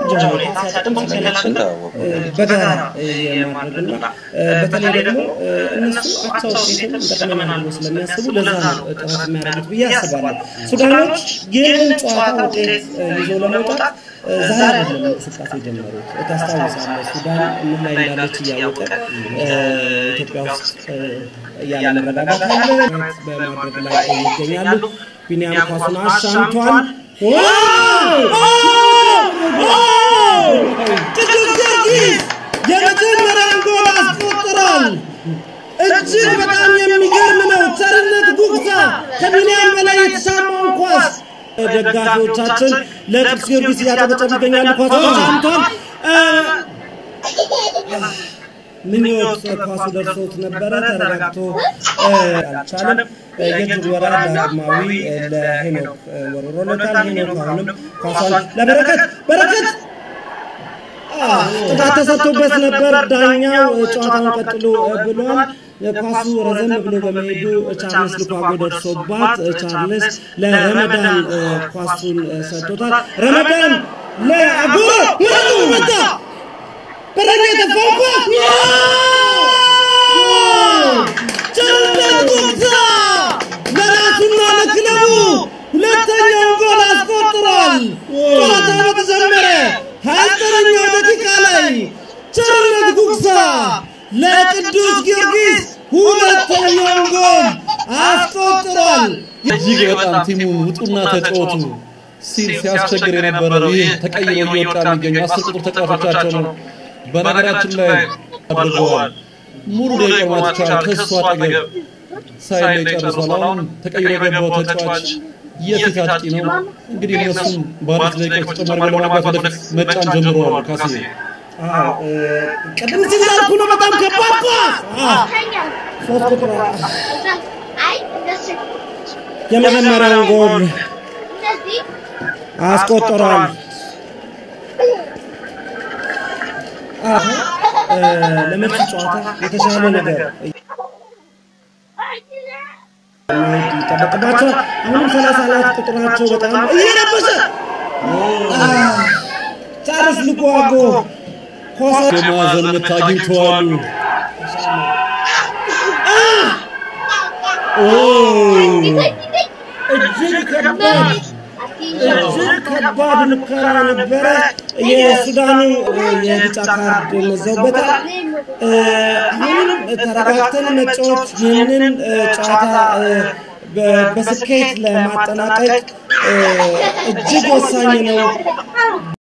ሁኔታ ሲያጠቁም ሲገላግሉ በጋራ የማድረግና በተለይ ደግሞ እነሱ አቻ ውጤትም ይጠቅመናል ብሎ ስለሚያስቡ ለዛ ነው ጥረት የሚያደርጉት ብዬ አስባለሁ። ሱዳኖች ይህንን ጨዋታ ውጤት ይዞ ለመውጣት ዛሬ አይደለም እንቅስቃሴ የጀመሩት። ታስታውሳለህ፣ ሱዳን ምን ላይ እንዳለች እያወቀ ኢትዮጵያ ውስጥ ያለ መረጋጋት አለ በማድረግ ላይ ይገኛሉ። ቢኒያም ኳሱን አሻምቷል። ቅዱስ ጊዮርጊስ የመጀመሪያውን ጎል አስቆጥሯል። እጅግ በጣም የሚገርም ነው። ቸርነት ጉግሳ ከቢኒያም በላይ የተሻማውን ኳስ ደጋፊዎቻችን ለቅዱስ ጊዮርጊስ እያጨበጨቡ ይገኛሉ። ኳሱ ተሻምቷል። ምኞት ኳሱ ደርሶት ነበረ፣ ተረጋግቶ አልቻለም። የእጅግ ወራ ዳግማዊ ለሄኖክ ወርሮለታል። ሄኖክ አሁንም ኳሷን ለበረከት በረከት ጥፋት ተሰጥቶበት ነበር። ዳኛው ጨዋታውን ቀጥሎ ብሏል። ኳሱ ረዘም ብሎ በመሄዱ ቻርልስ ሉካጎ ደርሶባት ቻርልስ ለረመዳን ኳሱን ሰጥቶታል። ረመዳን ለአጎ ምረጡ መታ በረኛ የተፋው ኳስ ቸርነት ጉግሳ ለራሱና ለክለቡ ሁለተኛውን ጎል አስቆጥሯል። ጨዋታው በተጀመረ ሀያ ዘጠነኛው ደቂቃ ላይ ቸርነት ጉግሳ ለቅዱስ ጊዮርጊስ ሁለተኛውን ጎል አስቆጥሯል። እጅግ በጣም ቲሙን ውጡና ተጫወቱ ሲል ሲያስቸግር የነበረው ይህ ተቀይሮ እየወጣ የሚገኙ አስር ቁጥር ተጫዋቾቻቸው ነው። በነገራችን ላይ አድርገዋል። ሙሉ ደቂቃ ማለት ይቻላል ከእሱ አጠገብ ሳይለይ ጨርሷል። አሁን ተቀይሮ የገባው ተጫዋች የፊት አጥቂ ነው። እንግዲህ እነሱም በአራት ደቂቃዎች ተጨማሪ ለማግባት ወደፊት መጫን ጀምረዋል። ካሴ ቅድም ሲል ያልኩ ነው። በጣም ከባድ ኳስ ሶስት ቁጥር የመጀመሪያውን ጎል አስቆጥሯል። ለመልስ ጨዋታ የተሻለ ነገር ይጠበቅባቸዋል። አሁንም ሰላሳ አራት ቁጥራቸው በጣም እየረበሸ ቻርልስ ሉካጎ የማዕዘን ምት አግኝተዋል። እጅግ ከባድ እጅግ ከባድ ሙከራ ነበረ። የሱዳኑ የቢጫ ካርድ መዘውበታል። አሁንም ተረጋግተን መጫወት ይህንን ጨዋታ በስኬት ለማጠናቀቅ እጅግ ወሳኝ ነው።